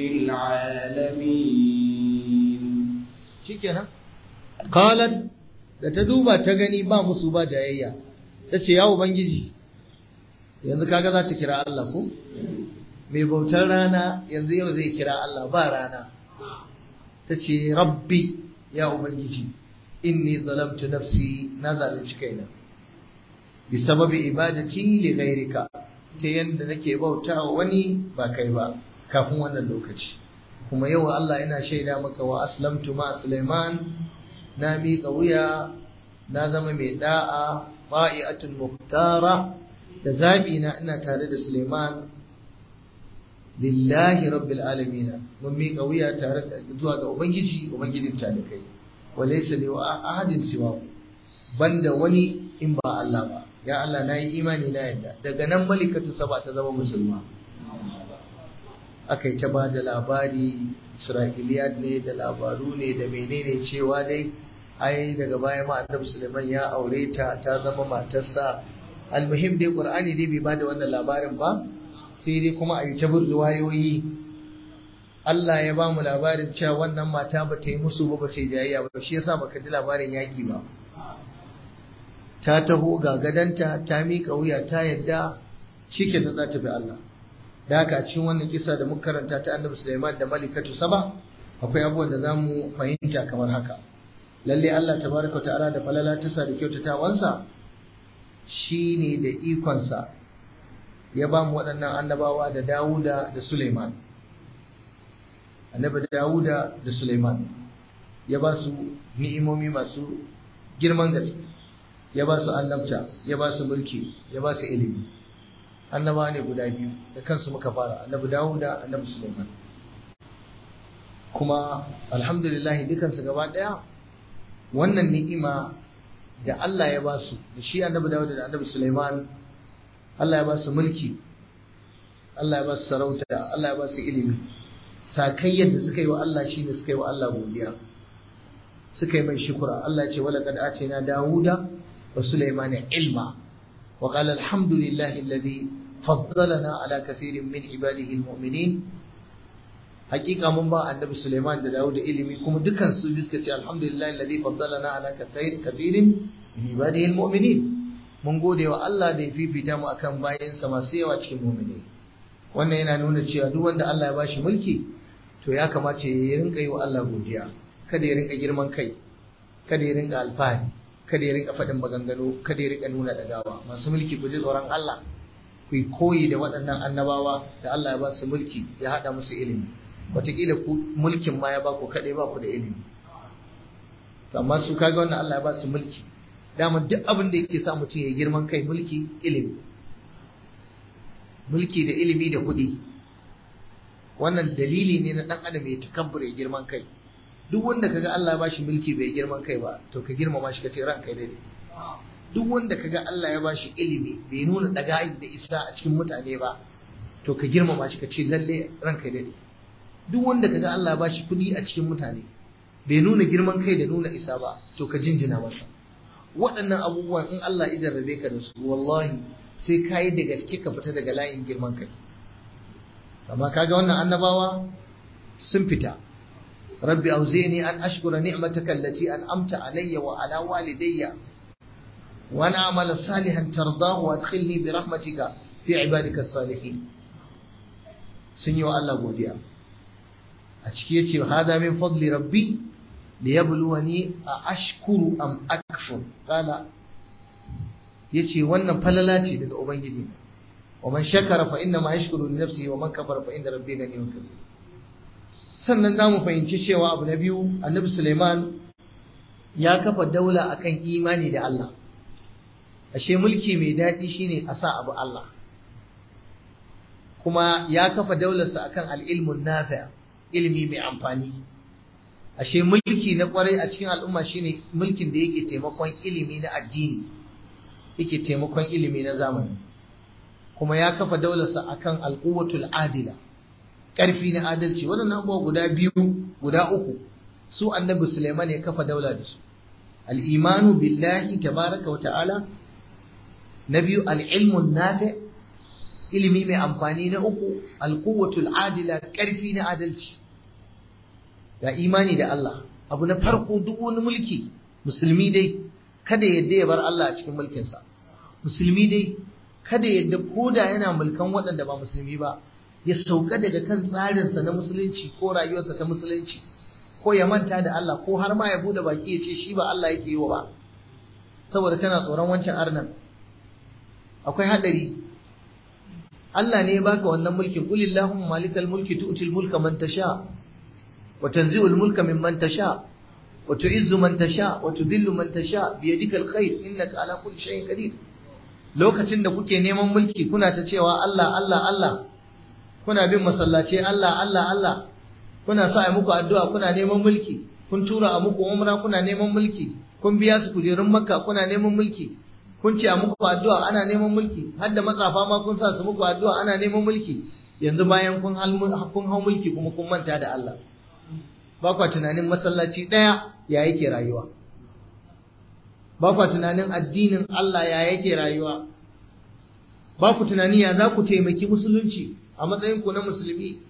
العالمين shikenan qalat da ta duba ta gani ba musu ba jayayya tace ya ubangiji yanzu kaga za ta kira Allah ko mai bautar rana yanzu yau zai kira Allah ba rana tace rabbi ya ubangiji inni zalamtu nafsi na zalunci kaina bi sababi ibadati li ghairika ta yanda nake bautawa wani ba kai ba kafin wannan lokaci kuma yau Allah yana shaida maka wa aslamtu ma Sulaiman na miƙa wuya na zama mai da'a ba'i'atul muhtara da zabi na ina tare da Sulaiman lillahi rabbil alamin mun miƙa wuya tare da zuwa ga ubangiji ubangijin talikai walaysa li ahadin siwa banda wani in ba Allah ba ya Allah nayi imani na yadda daga nan malikatu saba ta zama musulma aka yi ta ba da labari isra'iliyat ne da labaru ne da menene cewa dai ai daga baya ma annabi suleiman ya aure ta ta zama matarsa almuhim dai qur'ani dai bai ba da wannan labarin ba sai dai kuma a yi ta bin riwayoyi Allah ya ba mu labarin cewa wannan mata ba ta yi musu ba ba ta yi jayayya ba shi yasa baka ji labarin yaki ba ta taho ga gadanta ta miƙa wuya ta yadda shi ke za ta bi Allah da haka a cikin wannan kisa da muka karanta ta annabi Sulaiman da malikatu saba akwai abubuwan da za mu fahimta kamar haka lalle Allah tabaraka wa ta'ala da falala tasa da kyautatawansa shine da ikonsa ya ba mu waɗannan annabawa da Dawuda da Sulaiman annabi Dawuda da Sulaiman ya ba su ni'imomi masu girman gaske ya ba su annabta ya ba su mulki ya ba su ilimi annaba ne guda biyu da kansu muka fara annabi Dawuda annabi Sulaiman kuma alhamdulillah dukansu gaba daya wannan ni'ima da Allah ya ba su da shi annabi Dawuda da annabi Sulaiman Allah ya ba su mulki Allah ya ba su sarauta Allah ya ba su ilimi sakayyar da suka yi wa Allah shine suka yi wa Allah godiya suka yi mai shukura Allah ya ce wala qad atina Dawuda wa Sulaiman ilma wa qala alhamdulillahi alladhi faddalana ala kathirin min ibadihi almu'minin hakika mun ba annabi Sulaiman da Dawud da ilimi kuma dukan su suka ce alhamdulillahi alladhi faddalana ala kathirin min ibadihi almu'minin mun gode wa Allah da ya fifita mu akan bayansa masu yawa cikin mu'mini wannan yana nuna cewa duk wanda Allah ya bashi mulki to ya kamata ya rinka yi wa Allah godiya kada ya rinka girman kai kada ya rinka alfahari kada ya rinka faɗin maganganu kada ya rinka nuna dagawa masu mulki ku ji tsoron Allah ku yi koyi da waɗannan annabawa da Allah ya ba su mulki ya haɗa musu ilimi wataƙila ku mulkin ma ya ba ku kaɗai ba ku da ilimi amma su kaga wannan Allah ya ba su mulki dama duk abin da yake sa mutum ya girman kai mulki ilimi mulki da ilimi da kuɗi wannan dalili ne na ɗan adam ya takabbur ya girman kai duk wanda kaga Allah ya bashi mulki bai girman kai ba to ka girmama shi ka ce ranka daidai duk wanda kaga Allah ya bashi ilimi bai nuna daga da isa a cikin mutane ba to ka girmama shi ka ce lalle ranka daidai duk wanda kaga Allah ya bashi kuɗi a cikin mutane bai nuna girman kai da nuna isa ba to ka jinjina masa waɗannan abubuwan in Allah ya jarrabe ka da su wallahi sai ka yi da gaske ka fita daga layin girman kai amma kaga wannan annabawa sun fita rabbi auzini an ashkura ni'mataka allati an'amta alayya wa ala walidayya wa an a'mala salihan tardahu wa adkhilni bi rahmatika fi ibadika salihin sun yi wa Allah godiya a ciki yace hada min fadli rabbi liyabluwani a ashkuru am akfur qala yace wannan falala ce daga ubangiji wa man shakara fa inna ma yashkuru li nafsihi wa man kafara fa inna rabbi ghaniyyun kabir sannan zamu fahimci cewa abu na biyu annabi Sulaiman ya kafa daula akan imani da Allah ashe mulki mai daɗi shine a sa abu Allah kuma ya kafa daularsa akan al-ilmun nafi' ilimi mai amfani ashe mulki na kwarai a cikin al'umma shine mulkin da yake taimakon ilimi na addini yake taimakon ilimi na zamani kuma ya kafa daularsa akan alquwatul adila ƙarfi na adalci waɗannan abubuwa guda biyu guda uku su annabi Sulaiman ya kafa daula da su al-imanu billahi tabaraka wa ta'ala na biyu al-ilmun nafi ilimi mai amfani na uku alquwatul adila ƙarfi na adalci ga imani da Allah abu na farko duk wani mulki musulmi dai kada yadda ya bar Allah a cikin mulkinsa musulmi dai kada yadda koda yana mulkan waɗanda ba musulmi ba ya sauka daga kan tsarinsa na musulunci ko rayuwarsa ta musulunci ko ya manta da Allah ko har ma ya bude baki ya ce shi ba Allah yake yi wa ba saboda kana tsoron wancan arnan akwai hadari Allah ne ya baka wannan mulkin qulillahumma malikal mulki tu'til mulka man tasha وتنزع الملك ممن تشاء وتعز من تشاء وتذل من تشاء بيدك الخير انك على كل شيء قدير lokacin da kuke neman mulki kuna ta cewa Allah Allah Allah kuna bin masallaci Allah Allah Allah kuna sa a muku addu'a kuna neman mulki kun tura a muku umra kuna neman mulki kun biya su kujerun makka kuna neman mulki kun ce a muku addu'a ana neman mulki har da matsafa ma kun sa su muku addu'a ana neman mulki yanzu bayan kun hau mulki kuma kun manta da Allah ba kwa tunanin masallaci ɗaya ya yake rayuwa ba kwa tunanin addinin Allah ya yake rayuwa ba ku tunani ya za ku taimaki musulunci a matsayinku na musulmi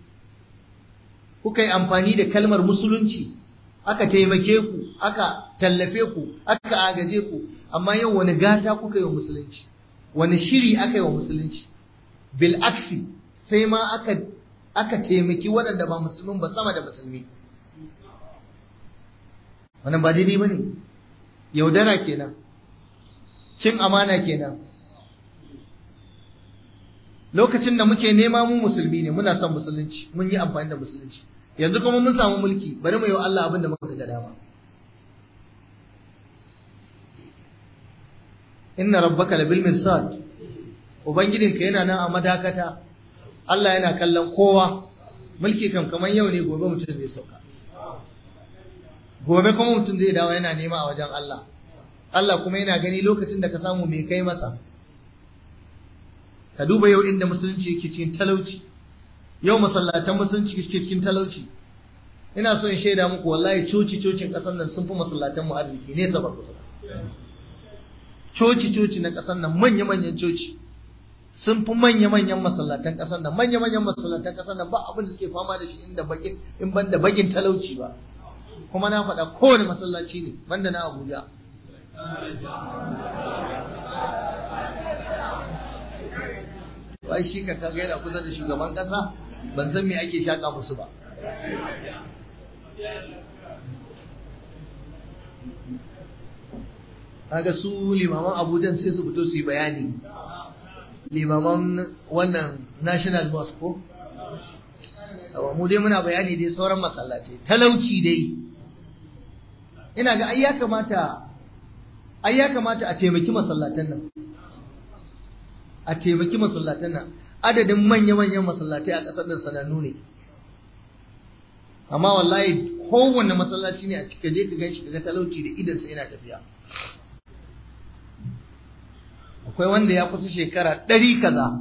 kuka yi amfani da kalmar musulunci aka taimake ku aka tallafe ku aka agaje ku amma yau wani gata kuka yi wa musulunci wani shiri aka yi wa musulunci bil aksi sai ma aka aka taimaki waɗanda ba musulmin ba sama da musulmi wannan ba daidai ba ne yaudara kenan cin amana kenan lokacin da muke nema mu musulmi ne muna son musulunci mun yi amfani da musulunci yanzu kuma mun samu mulki bari mu yi wa Allah abin da muka ga dama inna rabbaka labil mirsad ubangijinka yana nan a madakata Allah yana kallon kowa mulki kam kamar yau ne gobe mutum zai sauka gobe kuma mutum zai dawo yana nema a wajen Allah Allah kuma yana gani lokacin da ka samu mai kai masa ka duba yau inda musulunci yake cikin talauci yau masallatan musulunci yake cikin talauci ina so in shaida muku wallahi coci cocin kasan nan sun fi masallatan mu arziki ne sabar kusa coci coci na kasan nan manya manyan coci sun fi manya manyan masallatan kasan nan manya manyan masallatan kasan nan ba abin da suke fama da shi inda bakin in ban da bakin talauci ba kuma na faɗa kowane masallaci ne banda na Abuja wai shi ka kaga yana kusa da shugaban kasa ban san me ake shaka musu ba kaga su limaman abujan sai su fito su yi bayani limaman wannan national mosque ko mu dai muna bayani dai sauran masallatai talauci dai ina ga ai ya kamata ai ya kamata a taimaki masallatan nan a taimaki masallatan nan adadin manya-manyan masallatai a ƙasar nan sanannu ne amma wallahi kowanne masallaci ne a cika je ka gan shi ga talauci da idansa yana tafiya akwai wanda ya kusa shekara ɗari kaza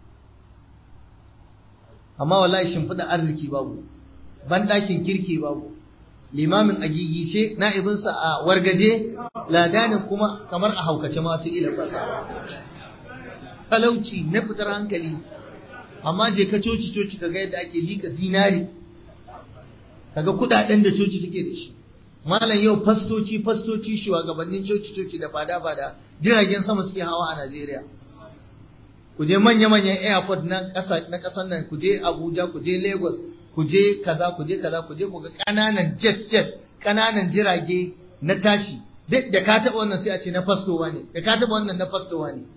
amma wallahi shimfiɗa arziki babu banɗakin kirki babu limamin a gigice na'ibinsa a wargaje ladanin kuma kamar a haukace ma wata ila fasa talauci na fitar hankali amma je ka coci coci kaga yadda ake lika zinari kaga kudaden da coci take da shi malam yau fastoci fastoci shugabannin coci coci da fada fada jiragen sama suke hawa a Najeriya ku je manya manyan airport na kasa na kasan nan ku je Abuja ku je Lagos ku je kaza ku je kaza ku je ku ga kananan jet jet ƙananan jirage na tashi duk da ka taɓa wannan sai a ce na fastowa ne da ka taɓa wannan na fastowa ne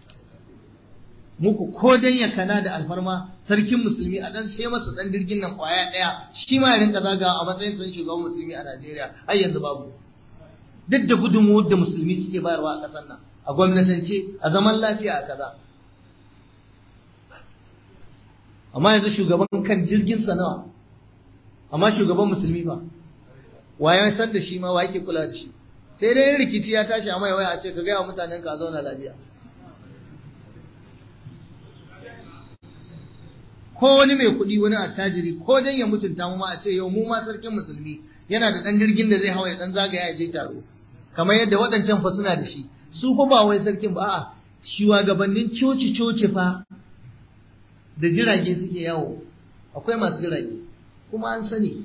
muku ko dan ya kana da alfarma sarkin musulmi a dan sai masa dan jirgin nan kwaya daya shi ma ya rinka zagawa a matsayin san shugaban musulmi a Najeriya har yanzu babu duk da gudunmuwar da musulmi suke bayarwa a ƙasar nan a gwamnatance a zaman lafiya a kaza amma yanzu shugaban kan jirgin sa nawa amma shugaban musulmi fa waye san da shi ma wa yake kula da shi sai dai rikici ya tashi amma waya a ce ka ga mutanen ka zauna lafiya ko wani mai kuɗi wani attajiri ko dan ya mutunta mu ma a ce yau mu ma sarkin musulmi yana da ɗan jirgin da zai hawa ya ɗan zagaya ya je taro kamar yadda waɗancan fa suna da shi su fa ba wai sarkin ba a'a shugabannin coci coci fa da jirage suke yawo akwai masu jirage kuma an sani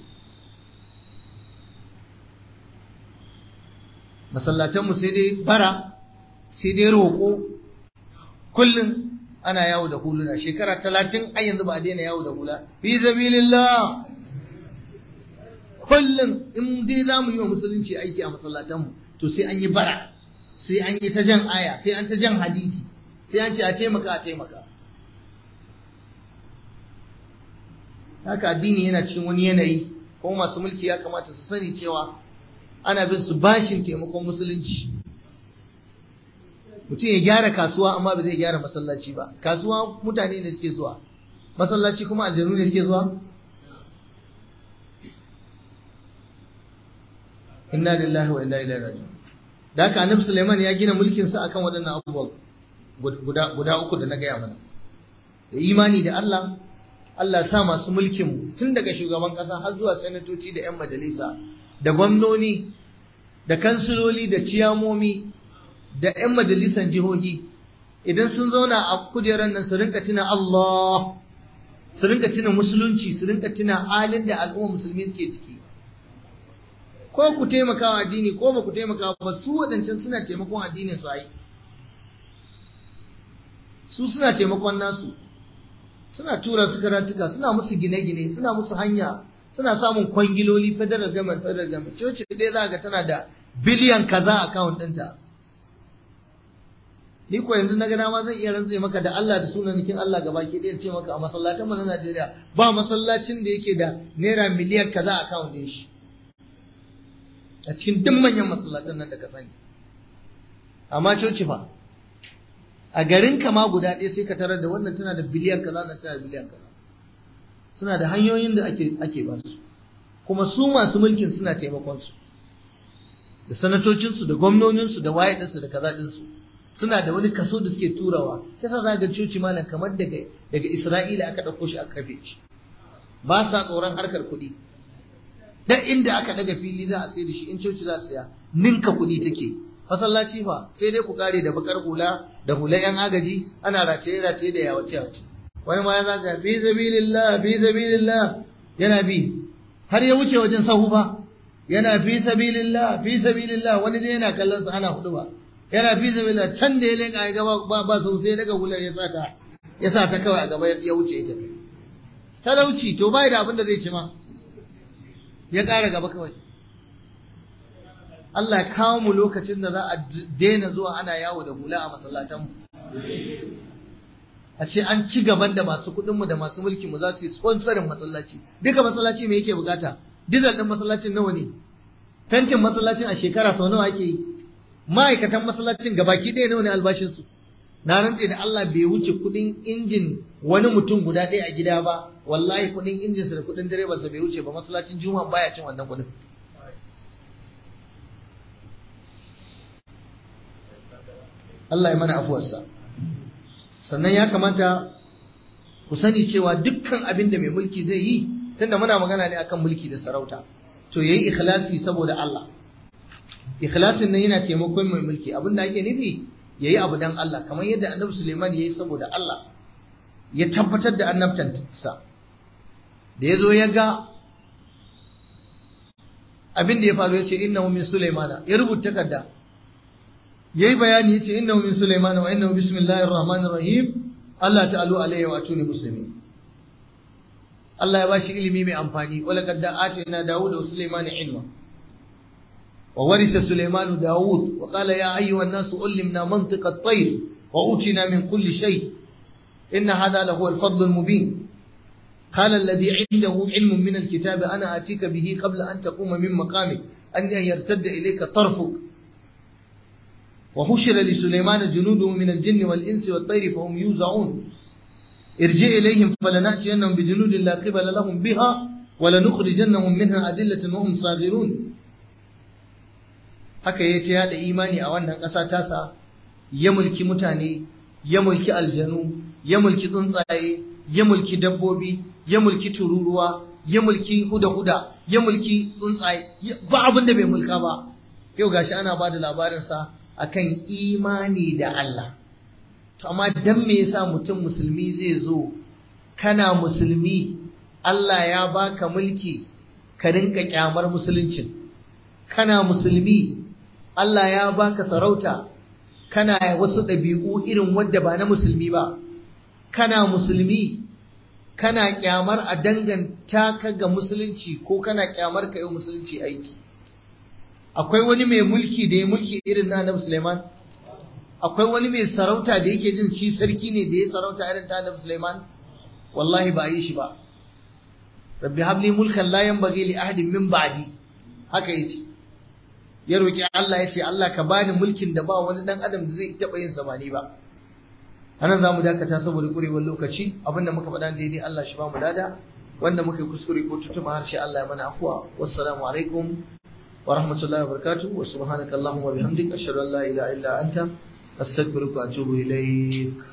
masallatanmu sai dai bara sai dai roƙo kullum ana yawo da huluna shekara talatin ai yanzu ba a daina yawo da hula fi sabilillah kullum in dai za mu yi wa musulunci aiki a masallatanmu to sai an yi bara sai an yi ta jan aya sai an ta jan hadisi sai an ce a taimaka a taimaka haka addini yana cikin wani yanayi kuma masu mulki ya kamata su sani cewa ana bin su bashin taimakon musulunci mutum ya gyara kasuwa amma ba zai gyara masallaci ba kasuwa mutane ne suke zuwa masallaci kuma aljanu ne suke zuwa inna lillahi wa inna ilaihi raji'un da haka annabi Sulaiman ya gina mulkin sa akan waɗannan abubuwa guda guda uku da na gaya mana da imani da Allah Allah sa masu mulkin mu tun daga shugaban kasa har zuwa sanatoci da yan majalisa da gwamnoni da kansiloli da ciyamomi da 'yan majalisan jihohi idan sun zauna a kujerar nan su rinka tuna Allah su rinka tuna musulunci su rinka tuna halin da al'umma musulmi suke ciki ko ku taimaka wa addini ko ba ku taimaka ba su waɗancan suna taimakon addinin su ai su suna taimakon nasu suna tura su karatuka suna musu gine-gine suna musu hanya suna samun kwangiloli federal government federal government coci ɗaya za ga tana da biliyan kaza account ɗinta ni ko yanzu na ga dama zan iya rantse maka da Allah da sunanikin Allah gaba ke ɗaya ce maka a masallatan mu na Najeriya ba masallacin da yake da naira miliyan kaza account ɗin shi a cikin duk manyan masallatan nan da ka sani amma coci fa a garin kama guda ɗaya sai ka tarar da wannan tana da biliyan kaza na tana da biliyan kaza suna da hanyoyin da ake ake ba su kuma su masu mulkin suna taimakon su da sanatocinsu da gwamnoninsu da waye ɗinsu da kaza ɗinsu suna da wani kaso da suke turawa yasa za ga coci malam kamar daga daga Isra'ila aka ɗauko shi aka kafe shi ba sa tsoron harkar kuɗi dan inda aka daga fili za a sai da shi in coci za ta saya ninka kuɗi take masallaci fa sai dai ku kare da bakar hula da hula yan agaji ana rataye rataye da yawace yawace wani ma ya zaga bi sabilillah bi sabilillah yana bi har ya wuce wajen sahu ba yana fi sabilillah fi sabilillah wani dai yana kallon sa ana hudu ba yana fi sabilillah can da ya leka ya gaba ba ba sau sai daga hular ya sa ta ya sa ta kawai a gaba ya wuce ita talauci to bai da abin da zai ci ma ya ƙara gaba kawai Allah ya kawo mu lokacin da za a daina zuwa ana yawo da hula a masallatanmu a ce an ci gaban da masu kuɗinmu da masu mulkinmu za su yi sponsorin masallaci duka masallaci me yake bukata dizal ɗin masallacin nawa ne fentin masallacin a shekara sau nawa ake yi ma'aikatan masallacin gabaki ɗaya nawa ne albashinsu na rantse da Allah bai wuce kuɗin injin wani mutum guda ɗaya a gida ba wallahi kuɗin injinsa da kuɗin direbansa bai wuce ba masallacin juma'a baya cin wannan kuɗin Allah ya mana afuwarsa sannan ya kamata ku sani cewa dukkan abin da mai mulki zai yi tunda muna magana ne akan mulki da sarauta to yayi ikhlasi saboda Allah ikhlasin nan yana taimakon mai mulki abin da ake nufi yayi abu dan Allah kamar yadda Annabi Suleiman yayi saboda Allah ya tabbatar da annabtansa da yazo ya ga abin da ya faru ya ce innahu min Sulaimana ya rubuta takarda yayi bayani yace innahu min Sulaiman wa innahu bismillahir rahmanir rahim Allah ta'alu alayhi wa atuni muslimin Allah ya bashi ilimi mai amfani wala qad atina Dawud wa Sulaiman ilma وورث سليمان داود وقال يا أيها الناس علمنا منطق الطير وأوتنا من كل شيء إن هذا لهو الفضل المبين قال الذي عنده علم من الكتاب أنا آتيك به قبل أن تقوم من مقامك أن يرتد إليك طرفك وحشر لسليمان جنوده من الجن والإنس والطير فهم يوزعون ارجع إليهم فلنأتينهم بجنود لا قبل لهم بها ولنخرجنهم منها أدلة وهم صاغرون haka ya ta yada imani a wannan ƙasa tasa ya mulki mutane ya mulki aljanu ya mulki tsuntsaye ya mulki dabbobi ya mulki tururuwa ya mulki huda-huda ya mulki tsuntsaye ba abin da bai mulka ba yau gashi ana ba da labarinsa akan imani da Allah to amma dan me yasa mutum musulmi zai zo kana musulmi Allah ya baka mulki ka rinka kyamar musuluncin kana musulmi Allah ya baka sarauta kana wasu ɗabi'u irin wadda ba na musulmi ba kana musulmi kana kyamar a danganta ka ga musulunci ko kana kyamar ka yi musulunci aiki akwai wani mai mulki da ya mulki irin na Annabi Sulaiman akwai wani mai sarauta da yake jin shi sarki ne da ya sarauta irin ta Annabi Sulaiman wallahi ba yi shi ba rabbi habli mulkan la yanbaghi li ahadin min ba'di haka yace ya roki Allah yace Allah ka bani mulkin da ba wani dan adam da zai taba yin zamani ba anan zamu dakata saboda kurewar lokaci abinda muka faɗa daidai Allah shi ba mu dada wanda muka yi kuskure ko tutuma harshe Allah ya mana afwa wassalamu alaikum wa rahmatullahi wa barakatuh wa subhanaka allahumma wa bihamdika ashhadu an la ilaha illa anta astaghfiruka wa atubu ilaik